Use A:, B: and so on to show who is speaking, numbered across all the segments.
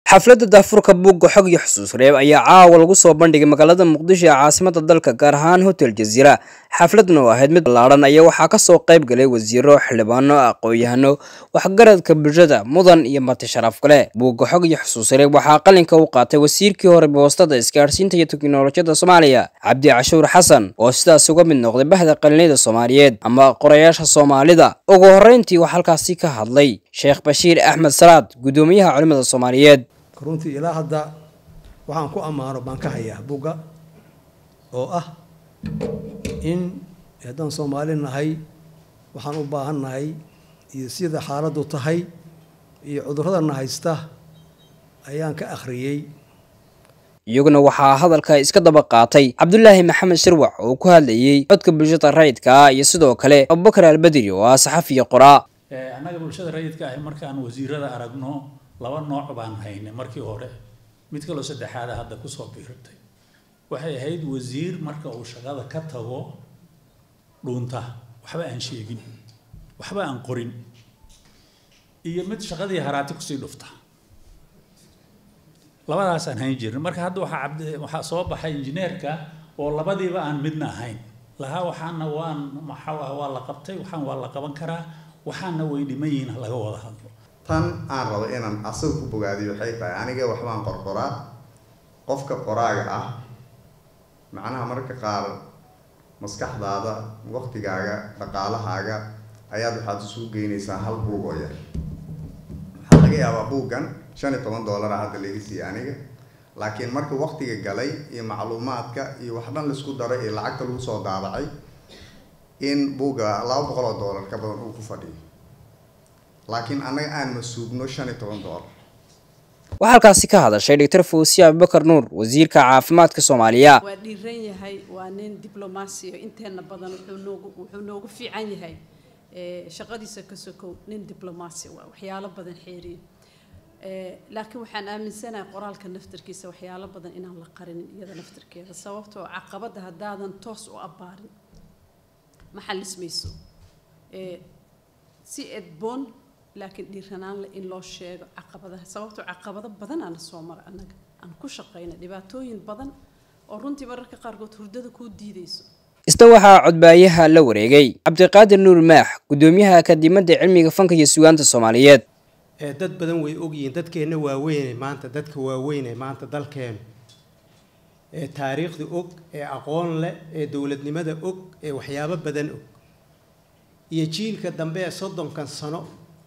A: xafladda daafurka buugga xog iyo xusuus reeb ayaa caawa lagu soo bandhigay magaalada muqdisho ee caasimada dalka gaar ahaan hotel jaziira xafladna oo ahayd mid ballaadhan ayaa waxaa kasoo qayb galay wasiiro xildhibaano aqoon-yahano waxgaradka bulshada mudan iyo marti sharaf kale buugga xog iyo xusuus reeb waxaa qalinka u qaatay wasiirkii hore boostada isgaadhsiinta iyo teknolojiyadda soomaaliya cabdi cashuur xasan oo sidaas uga mid noqday bahda qalinada soomaaliyeed ama qorayaasha soomaalida ugu horreyntii waxaa halkaasi ka hadlay sheekh bashiir axmed salaad guddoomiyaha culimada soomaaliyeed
B: runtii ilaa hadda waxaan ku ammaano baan ka hayaa bugga oo ah in haddaan soomaali nahay waxaan u baahan nahay iyo sida xaaladdu tahay iyo cudurradana haysta ayaan ka akhriyey
A: iyaguna waxaa hadalka iska daba qaatay cabdulaahi maxamed shirwac oo ku hadlayey codka bulshada rayidka ah iyo sidoo kale abubakar albedri oo ah saxafiya qoraa
C: annaga bulshada rayidka ahi markaan wasiirada aragno laba nooc baan haynay markii hore mid kaloo saddexaada hadda kusoo biirtay waxay ahayd wasiir marka uu shaqada ka tago dhuunta waxba aan sheegin waxba aan qorin iyo mid shaqadii haraati kusii dhufta labadaasaan hayn jirin marka hadda waxaa cabdi waxaa soo baxay injineerka oo labadiiba aan midna ahayn lahaa waxaana waan maxaa ah waa la qabtay waxaan waa la qaban karaa waxaana way dhiman yihiin laga wada hadlo
D: tan aan rabo inaan asaga ku bogaadiyo waxay tahay aniga waxbaan qorqoraa qofka qoraaga ah macnaha marka qaar maskaxdaada waqtigaaga dhaqaalahaaga ayaad waxaad isugu geynaysaa hal buug oo yar waxaa laga yaabaa buuggan shan iyo toban dollar ah hadda laga siiyey aniga laakiin marka waqtiga galay iyo macluumaadka iyo wax dhan laisku daray iyo lacagta lagu soo daabacay in buugga laba boqol oo dollar ka badan uu ku fadhiyo laakiin annaga aan masuugno shan iyo toban dollar
A: waxaa halkaasi ka hadashay doctor fawsiya abubakar nuur wasiirka caafimaadka soomaaliya
E: waa dhiiran yahay waa nin diblomaasiyo inteena badan wuxuu noogu wuxuu noogu fiican yahay shaqadiisa ka sokow nin diblomaasi waa waxyaalo badan xeeriya laakiin waxaan aaminsanahay qoraalka naftarkiisa waxyaalo badan inaan la qarinin iyada naftarkeeda sababtoo caqabadda haddaadan toos u abbaarin ma xalismayso si edboon laakiin dhiiranaan leh in loo sheego caqabadaha sababtoo caqabado badan aana soo mara annaga aan ku shaqayna dhibaatooyin badan oo runtii mararka qaarkood hurdada kuu diidayso
A: isna waxaa codbaayaha la wareegay cabdiqaadir nuur maax guddoomiyaha akadimada cilmiga fanka iyo sugaanta soomaaliyeed
F: dad badan way ogyihiin dadkeenna waaweyne maanta dadka waaweyne maanta dalkeenu ee taariikhda og ee aqoon leh ee dowladnimada og ee waxyaabo badan og iyo jiilka dambe ee soddonkan sano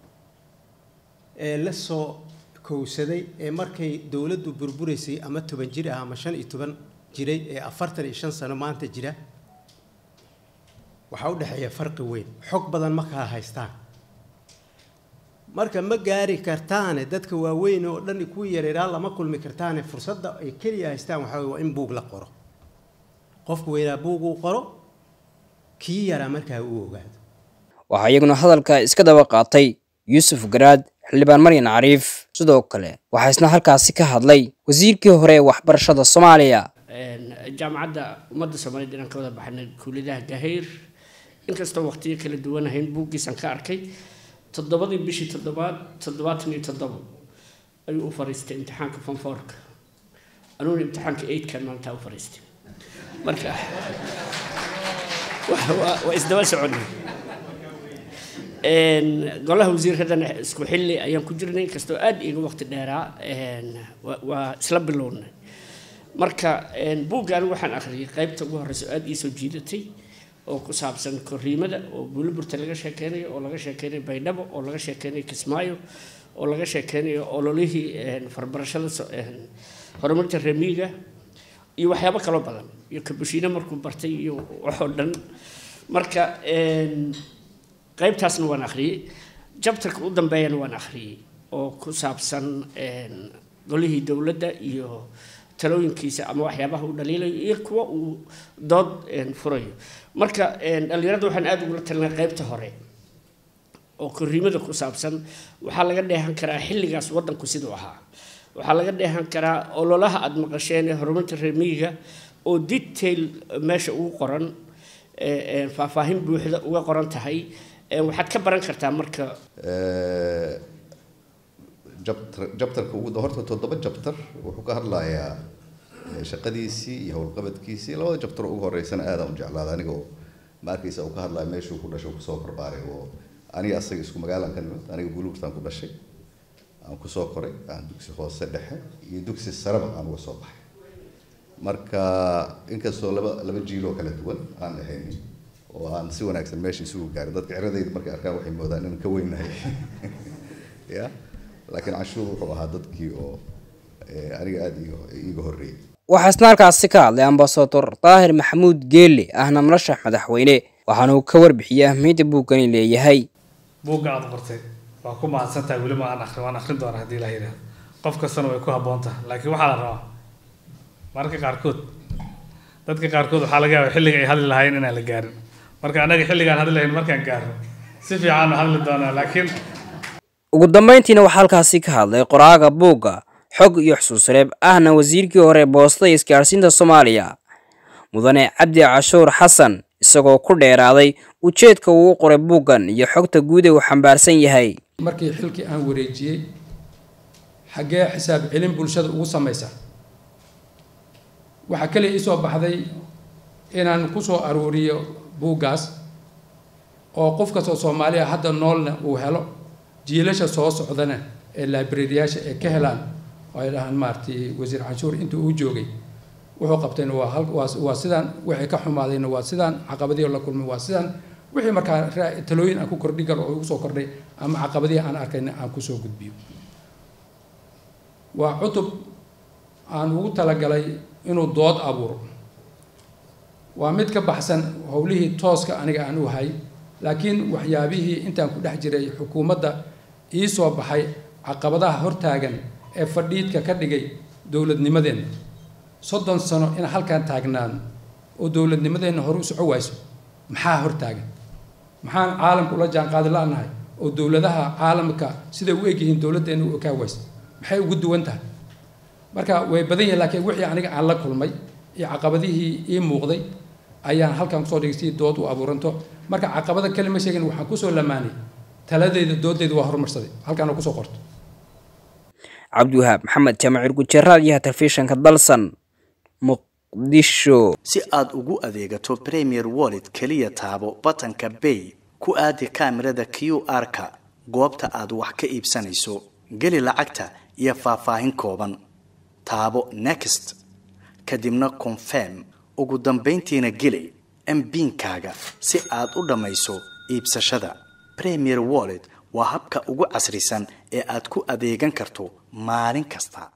F: ee la soo kowsaday ee markay dowladdu burburaysay ama toban jir ah ama shan iyo toban jiray ee afartan iyo shan sano maanta jira waxaa u dhexeeya farqi weyn xog badan ma kala haystaan marka ma gaari kartaane dadka waaweyn oo dhan ku yareeraa lama kulmi kartaane fursadda ay keliya haystaan waxaa waa in buug la qoro qofku weynaa buug uu qoro kii yaraa markaa uu ogaado
A: waxaa iyaguna hadalka iska daba qaatay yuusuf garaad xildhibaan maryan cariif sidoo kale waxaa isna halkaasi ka hadlay wasiirkii hore ee waxbarashada soomaaliya
G: jaamacadda ummadda soomaaliyeed inaan ka wada baxnay kuuladaha gahayr inkastoo waqtiyo kala duwan ahayn buuggiisaan ka arkay toddobadii bishii toddobaad toddobaatan iyo toddobo ayuu u fariistay imtixaanka fonfoorka anuuna imtixaanka eidkan maalintaa u fariistay marka waa isdaba soconay golaha wasiirkadana isku xilli ayaan ku jirnay inkastoo aada iga waqti dheeraa waa isla bilownay marka buugga anigu waxaan akhriyay qaybta ugu horreysa oo aada ii soo jiidatay oo ku saabsan koriimada oo buuliburta laga sheekeynayo oo laga sheekeynayo baydhabo oo laga sheekeynayo kismaayo oo laga sheekeynayo ololihii farbarashada horumarinta remiiga iyo waxyaabo kaloo badan iyo kabushiine markuu bartay iyo waxoo dhan marka qaybtaasna waan akhriyey jabtarka u dambeeyana waan akhriyey oo ku saabsan golihii dowladda iyo talooyinkiisa ama waxyaabaha uu dhaliilayo iyo kuwa uu dood furayo marka dhallinyarada waxaan aada ugula talinay qaybta hore oo koriimada ku saabsan waxaa laga dheehan karaa xilligaas waddanku siduu ahaa waxaa laga dheehan karaa ololaha aada maqasheen ee horumarinta reemiyiga oo detail meesha ugu qoran faahfaahin buuxda uga qoran tahay waxaad ka baran kartaa marka
H: jabtar jabtarka ugu horta toddoba jabtar wuxuu ka hadlayaa shaqadiisii iyo howlqabadkiisii labada jabtar ugu horeysana aadaan u jeclaada aniga oo ma arkaysa uu ka hadlaya meeshuu ku dhashay kusoo barbaaray oo aniga asaga isku magaalaan ka nimid aniga buluugtaan ku dhashay aan kusoo koray aan dugsi hoose dhexe iyo dugsi sareba aan uga soo baxay marka inkastoo laba laba jiiloo kala duwan aan ahayn oo aan si wanaagsan meesha isugu gaarin dadka ciradayda markay arkaan waxay moodaan inaan ka weynahay ya laakiin canshuur wuxuu ahaa dadkii oo aniga aada iiga horreeyay
A: waxaa isna halkaasi ka hadlay ambasador daahir maxamuud geelle ahna nolosha madaxweyne waxaana uu ka warbixiyey ahmiyadda buuggani leeyahay
I: buugga aada qortay waa ku mahadsantahay weli ma aan akrin waan akrin doona haddii la yidhaahdo qof kastana way ku habboon tahay laakiin waxaa la rabaa mararka qaarkood dadka qaarkood waxaa laga yaaba xilliga ay hadli lahaayeen inaan la gaarin marka annaga xilligaan hadli lahayn markaan gaarno si fiican u hadli doonaa laakiin
A: ugu dambeyntiina waxaa halkaasi ka hadlay qoraaga buugga xog iyo xusuus reeb ahna wasiirkii hore boostada iyo isgaadhsiinta soomaaliya mudane cabdi cashuur xasan isagoo ku dheeraaday ujeedka uu u qoray buuggan iyo xogta guud ee uu xambaarsan yahay
J: markii xilkii aan wareejiyey xaggee xisaab celin bulshada ugu samaysa waxaa kaliya iisoo baxday inaan ku soo aruuriyo buuggaas oo qof kastoo soomaaliya hadda noolna uu helo jiilasha soo socdana ee librariyaasha ay ka helaan oo ay dhahaan maaragtay wasiir canshuur intii uu joogay wuxuu qabtayna waa hal waa waa sidaan waxay ka xumaadayna waa sidaan caqabadihii la kulmay waa sidaan wixii markaa talooyin aan ku kordhin karo oo igu soo kordhay ama caqabadihii aan arkayna aan kusoo gudbiyo waa cutub aan ugu talagalay inuu dood abuuro waa mid ka baxsan howlihii tooska aniga aan u hay laakiin waxyaabihii intaan ku dhex jiray xukuumadda ii soo baxay caqabadaha hortaagan ee fadhiidka ka dhigay dowladnimadeenna soddon sano in halkan taagnaan oo dowladnimadeenna hore u soco wayso maxaa hortaagan maxaan caalamka ula jaanqaadi la-nahay oo dowladaha caalamka siday u egyihiin dowladdeena u ekaa waysa maxay ugu duwan tahay marka way badan yihin laakiin wixii aniga aan la kulmay iyo caqabadihii ii muuqday ayaan halkan kusoo dhigay si dood u abuuranto marka caqabada kale ma sheegin waxaan kusoo lamaanay taladeyda doodeyda waa horumarsaday halkaana kusoo qorto
A: cabdiwahaab maxamed jaamacir gujaraad iyo telefishanka dalsan muqdisho
K: si aad ugu adeegato premier wallet keliya taabo batanka bay ku aadi kaamirada q r-ka goobta aad wax ka iibsanayso geli lacagta iyo faahfaahin kooban taabo next kadibna confirm ugu dambayntiina geli mbiinkaaga si aad u dhammayso iibsashada premier wallet waa habka ugu casrisan ee aad ku adeegan karto maalin kasta